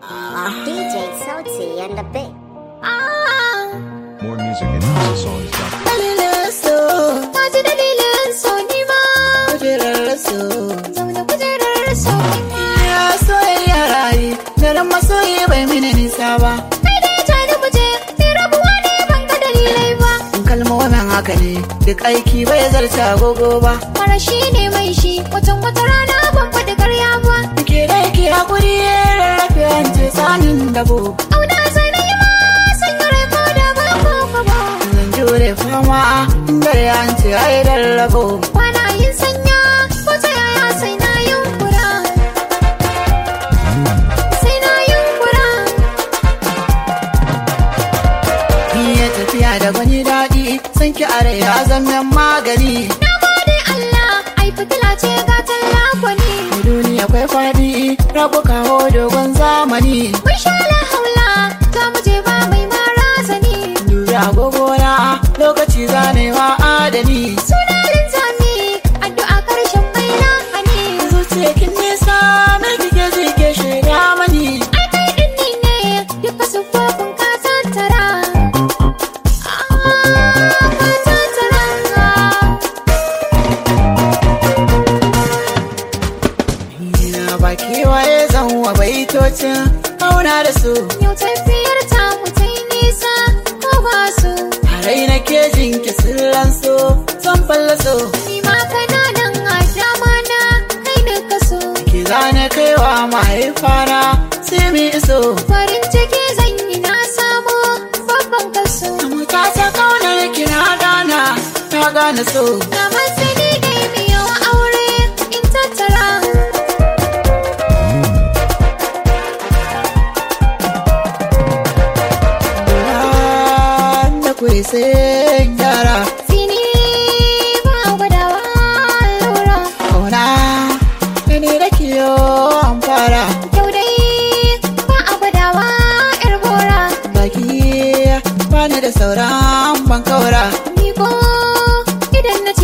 DJ Sauti and the bit. More music at houseofsongs.com. dalilin so Na ji dalilin so ni ma kujerar so zaune kujerar so ni ma. ya soyayya rayu daren masoyi bai mini nisa ba Kai dai ja ni muje, ni rabuwa ne ban ga dalilai ba. kalmomin haka ne duk aiki bai zarta agogo ba Mara shi ne mai shi, watan wata rana ban faɗi karya ba. ke da yake hakuri rarrafe an ce tsanin dabo Auna sai na yi ma, sanya rai ko da ba ko ka ba. zan jure fama dare an ce ai rarrabo Kwana yin sanya, ko ta yaya sai na yunkura. Sai na yunkura. iya tafiya da gwani daɗi san ki are ya zama magani Na gode Allah, ai fitila ce ga tallafoni. duniya akwai faɗi rabu kawo dogon zamani Mun sha la haula, za mu je ba mai mara sani. dubi agogona lokaci zanewa adani Suna linzami, addu'a karshen mai lahani. zuciya kin nisa na kike zike shaida mani Ai kai din ni ne, duka siffofin ka tattara. Ah, ka tattara. Ina ba kewaye zan wa baitocin auna da su Yau tafiyar ta mu ta yi nisa, ko ba su. a rai na kejin ki sirran so zan fallaso Ni ma kana nan a dama na, kai ne ka so. ki zane kaiwa mahaifana sai mi iso Farin ciki zan yi na samu babban kaso. mu ta ta kaunar ki na gana na gane so Na masani dai mu yawa aure in tattara. da kuri sai gyara Fini ba gwadawa lura. kauna ni da kiyo an fara Yau dai ba a gwadawa yar bora. baki bani da sauran ban kaura Miko idan na